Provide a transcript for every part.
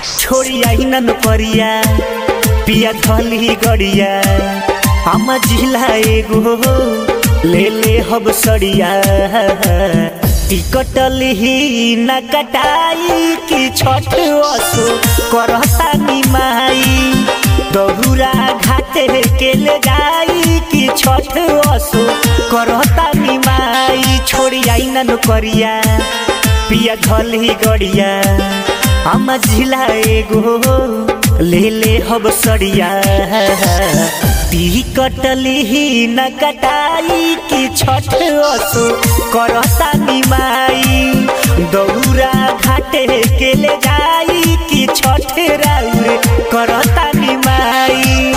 छोड़ी आई न परिया पिया धली गड़िया हम जिला एगो ले ले हब सड़िया टिकट लिही न कटाई कि छठ असो करता निमाई दहुरा घाटे के ले जाई कि छठ असो करता निमाई छोड़ी आई न करिया पिया धली गड़िया हम जिला एगो ले ले हब सड़िया टिकट लिही न कटाई कि छठ असो करता निमाई दौरा घाटे के ले जाई कि छठ राउर करता निमाई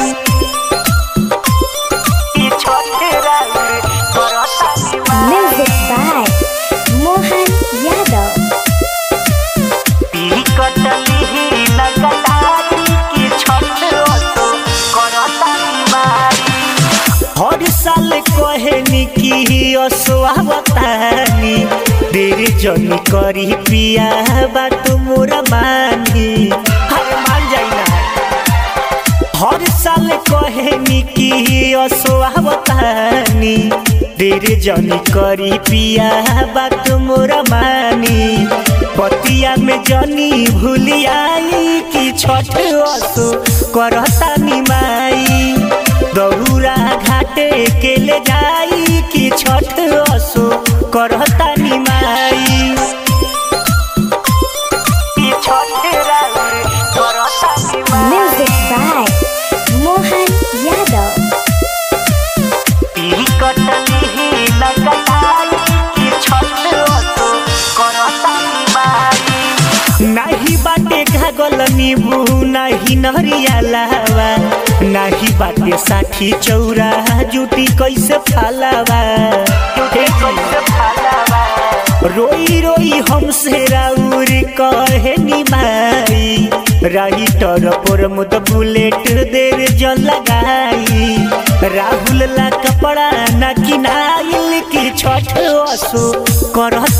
कि छठ राउर करता Music Nimai by Mohan Yadav. Ticket लिही न कटाई कि छठ असो करता निमाई हर साल कहनी कि असोवतानी देर जन करी पिया बात मोरा मानी हर मान जाइना हर साल कहनी कि असोवतानी देर जन करी पिया बात मोरा मानी पतिया में जनी भूलियाई कि छठ असो करता निमाई दहुरा घाटे के ले जाई कि छठ असो करता निमाई कि छठ राउर करता Music Nimai by Mohan Yadav. Ticket लिही न कटाई कि छठ असो करता निमाई नाही बाटे घागल नीबू नाही नहरिया लावा नाही बाटे साठी चौरा जुटी कैसे फालावा जुटी कैसे फालावा रोई रोई हमसे राउर कहे निमाई राइटर पर मुद बुलेट देर जल लगाई राहुल ला कपड़ा न किनाइल की छठ असो करत